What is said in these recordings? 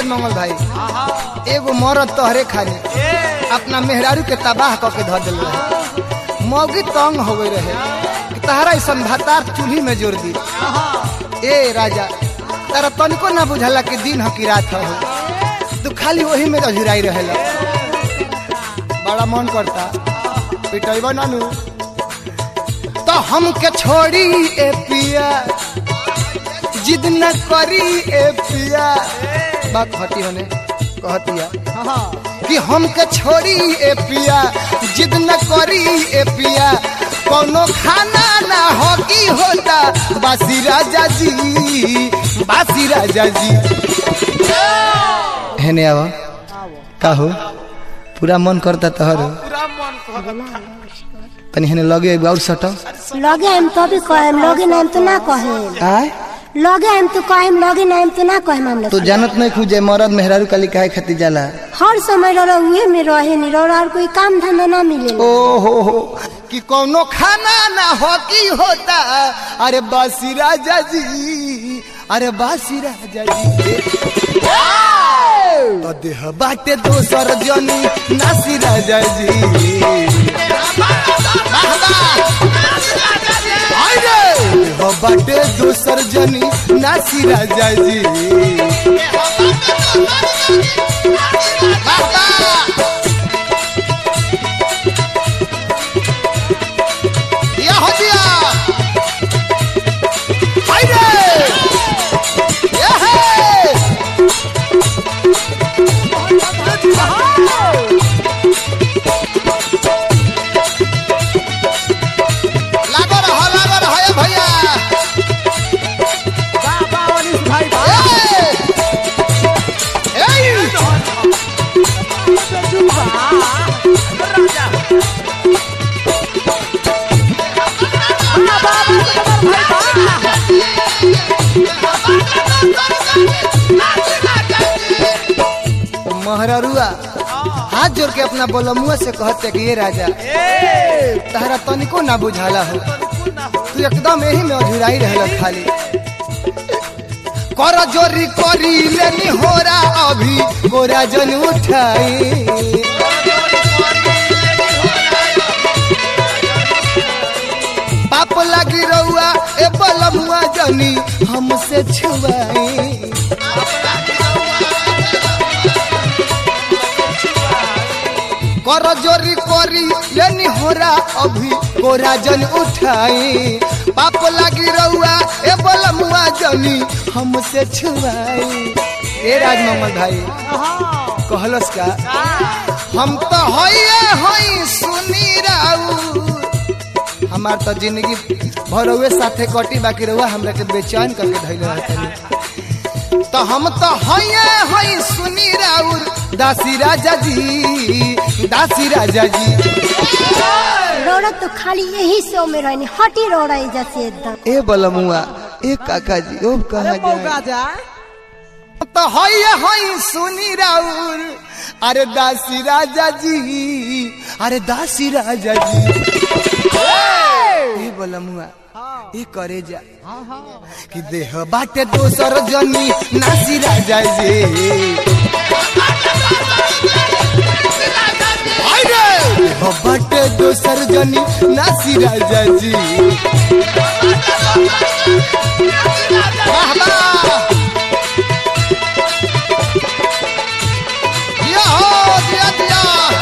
राजमंगल भाई एगो मरद तोहरे खानी अपना मेहरारू के तबाह क के धर दिल रहे मौगी तंग हो गई रहे कि तहरा ऐसा भातार चूल्ही में जोड़ दी ए राजा तारा तनिको ना बुझला कि दिन ह कि रात हो तू खाली वही में अझुराई रहेला बड़ा मन करता पिटैबा नानू तो हमके छोड़ी ए पिया जिद न करी ए पिया बात हटी होने कहतिया कि हमके छोड़ी ए पिया जिद न करी ए पिया कोनो खाना ना हो की होता बासी राजा जी बासी राजा जी हेने आवा का हो पूरा मन करता तोहर पूरा मन कहता तनी हेने लगे एगो और सटो लगे हम तो भी कहेम लगे नाम तो ना कहेम आय लगे हम तो कहेम लगे नाम तो ना कहेम हम तू जानत नहीं खुजे मरद मेहरारू काली काहे खातिर जाला हर समय रह उहे में रहे नहीं रह और कोई काम धंधा ना मिले ओ हो हो कि कोनो खाना ना हो की होता अरे बासी राजा जी अरे बासी राजा जी तो देह बाटे दोसर जनी नासी राजा जी वाह, वाह। अरे देह बाटे दोसर जनी नासी राजा जी वाह, वाह। दिया हो दिया हाय रे ये है लागो रहो लागो रहो ये भैया बाबा अनिस भाई ए! ए! राजा महररुआ हाथ जोड़ के अपना बोलमुआ से कहते कि ये राजा तहरा तनिको ना बुझाला हो तू एकदम यही में अधुराई रहल खाली कर जोरी करी लेनी होरा अभी गोरा जन उठाई पाप लगी रहुआ ए बलमुआ जनी हमसे छुआई कर जोरी करी लेनी होरा अभी गोरा जन उठाई पाप लगी रहुआ ए बलमुआ जनी हमसे छुआई ए राजमंगल भाई कहलस का हम तो होइए होई सुनी राऊ हमार तो जिंदगी भरवे साथे कटी बाकी रहुआ हमरा के बेचैन करके धैले रहतनी तो हम तो होइए होई सुनी राउर दासी राजा जी दासी राजा जी रोड़ा तो खाली यही सो में रहनी हटी रोड़ा जैसे एकदम ए बलमुआ ए काका जी ओ कहा मौका जाए जाए तो होइए होई सुनी राउर अरे दासी राजा जी अरे दासी राजा जी ए बलमुआ ए करे जा कि देह बाटे दोसर जनी नासी राजा जी अरे देह बाटे दोसर जनी नासी राजा जी वाह वाह दिया हो दिया दिया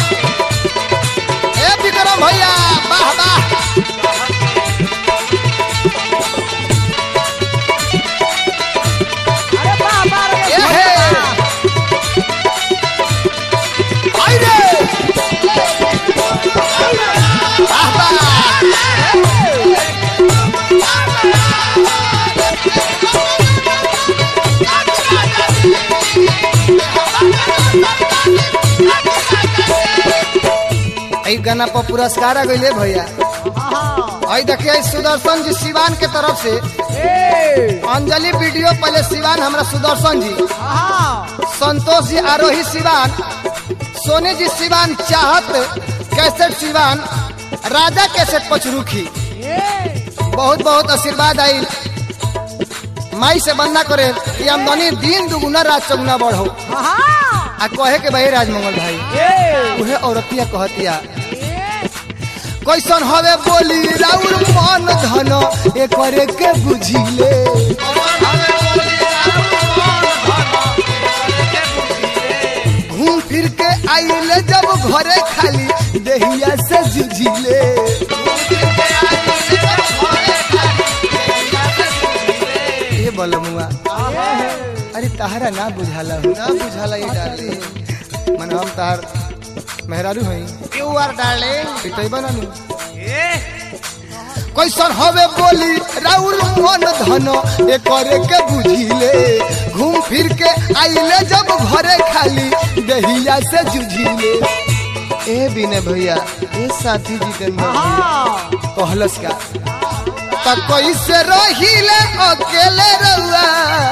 ए विक्रम भैया वाह वाह अरे बाबा रे ए हे आई रे वाह वाह ई गाना पर पुरस्कार आ गइले भैया आई देखिए सुदर्शन जी सिवान के तरफ से अंजलि वीडियो पहले सिवान हमरा सुदर्शन जी संतोष जी आरोही सिवान सोनी जी सिवान चाहत कैसेट सिवान राजा कैसेट पचरुखी बहुत बहुत आशीर्वाद आई माई से बंदा करे कि आमदनी दिन दुगुना रात चौगुना बढ़ो आ कहे के भाई राजमंगल भाई उहे औरतिया कहतिया कैसन हवे बोली राउर मन धन एकरे के बुझिले घूम फिर के आइले जब घरे खाली देहिया से जुझिले ये बलमुआ अरे तहरा ना बुझाला हो ना बुझाला ये डाले मन हम तहार मेहरारू हई यू आर डार्लिंग पिटई बनानु कैसन हवे बोली राउर मन धन एकरे के बुझिले घूम फिर के आइले जब घरे खाली दहिया से जुझिले ए बिने भैया ए साथी जितेंद्र भैया कहलस का त कैसे रहिले अकेले रहुआ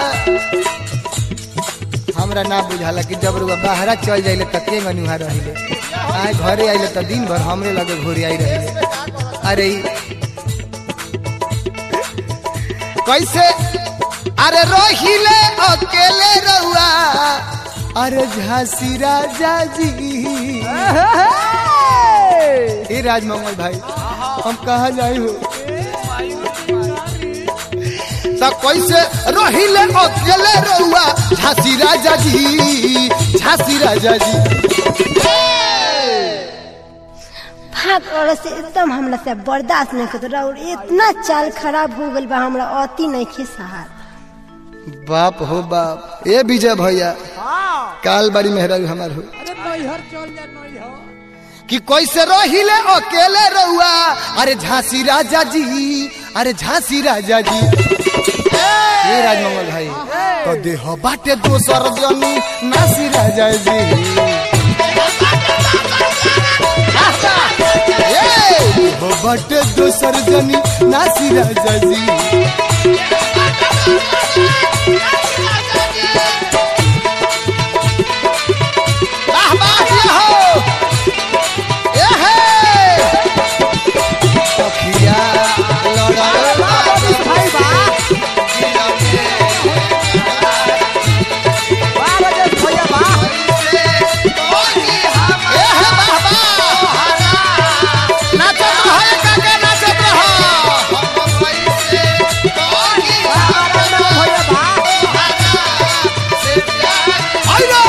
हमरा ना बुझाला कि जब रुआ बाहरा चल जाइले त के गनुहा रहिले आए घरे आइले त दिन भर हमरे लगे घोरी आई रहिले अरे ई कैसे अरे रहिले अकेले रहुआ अरे झांसी राजा जी ए राजमंगल भाई हम कहा जाई हो त कैसे रहिले अकेले रहुआ झांसी राजा जी झांसी राजा जी भाग और से एकदम हमरा से बर्दाश्त नहीं करत और इतना चाल खराब हो गइल बा हमरा अति नहीं खे सहार बाप हो बाप ए विजय भैया काल बारी मेहरारू हमार हो अरे नैहर चल जा नैहर कि कैसे रहिले अकेले रहुआ अरे झांसी राजा जी अरे झांसी राजा जी ये राजमंगल भाई तो देह बाटे दोसर जनी नासी राजा जी ए, देह बाटे दोसर जनी नासी राजा जी वाह वाह ये हो ए हे सखिया लड़ल बाबू भाई बा बा राजेश भैया बा ए हे वाह वाह नाचत रहो काका नाचत रहो राजेश भैया बा आइले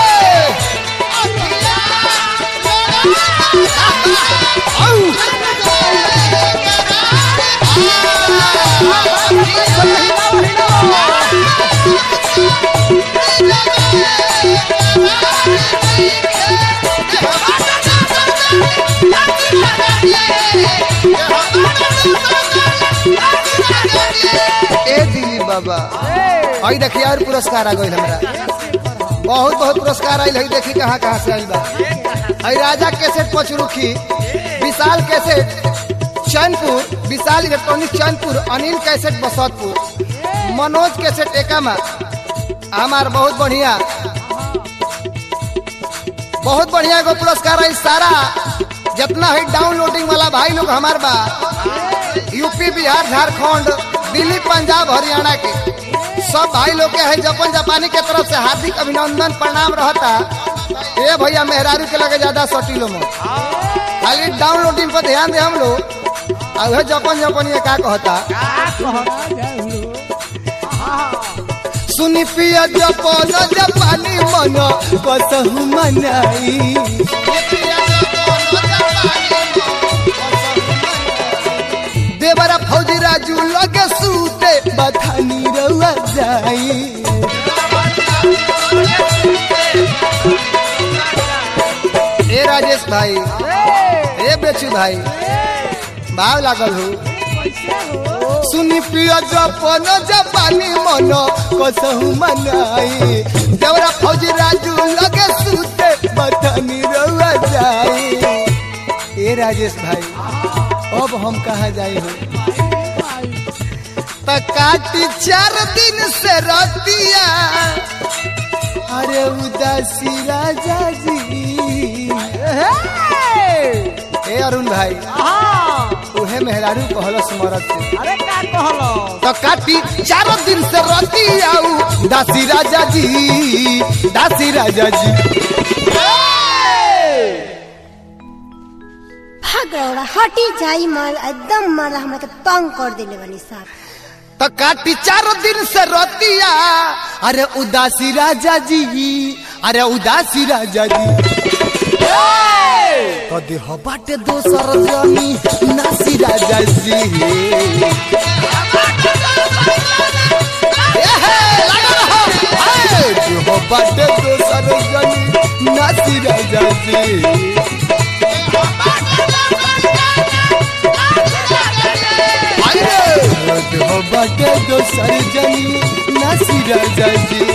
आउ ए दिलीप बाबा आई देखिए और पुरस्कार आ गई हमरा बहुत बहुत पुरस्कार आयल है देखी कहाँ कहाँ से आयल बा आई Raja cassette Pachrukhi Vishal cassette Chainpur Vishal electronic Chainpur Anil cassette Basatpur Manoj cassette Ekma हमार बहुत बढ़िया बहुत बढ़िया एगो पुरस्कार है सारा जितना है डाउनलोडिंग वाला भाई लोग हमार बा यूपी बिहार झारखंड दिल्ली पंजाब हरियाणा के सब भाई लोग के है जापान जापानी के तरफ से हार्दिक अभिनंदन प्रणाम रहता ए भैया मेहरारू के लगे ज्यादा सटीलो में खाली डाउनलोडिंग पर ध्यान दे हम लोग और वह जापान जापानी का कहता सुनी पिया जापान जापानी मन कसहु मनाई देवरा फौजी राजू लगे सूते बथानी रउआ जाई ए राजेश भाई ए बेचू भाई भाव लागल हो सुनी पिया जपन जापानी मन कसहु मनाई देवरा फौजी राजू लगे सूते बथानी रउआ जाई ए राजेश भाई अब हम कहा जाए हो त काटी चार दिन से रतिया अरे उदासी राजा जी ए अरुण भाई उहे मेहरारू कहलस मरद से अरे का कहलो तो काटी चारों दिन से रोती आऊ दासी राजा जी दासी राजा जी भाग रौड़ा हटी जाई मार एकदम मार हमरा के तंग कर देले बनी साहब तो काटी चारों दिन से रोतिया अरे उदासी राजा जी अरे उदासी राजा जी तो देह बाटे दोसर जमी नासी राजा जी एहे, लागल रहो। ए, देह बाटे दोसर जमी नासी राजा जी अरे देह बाटे दोसर जमी नासी राजा जी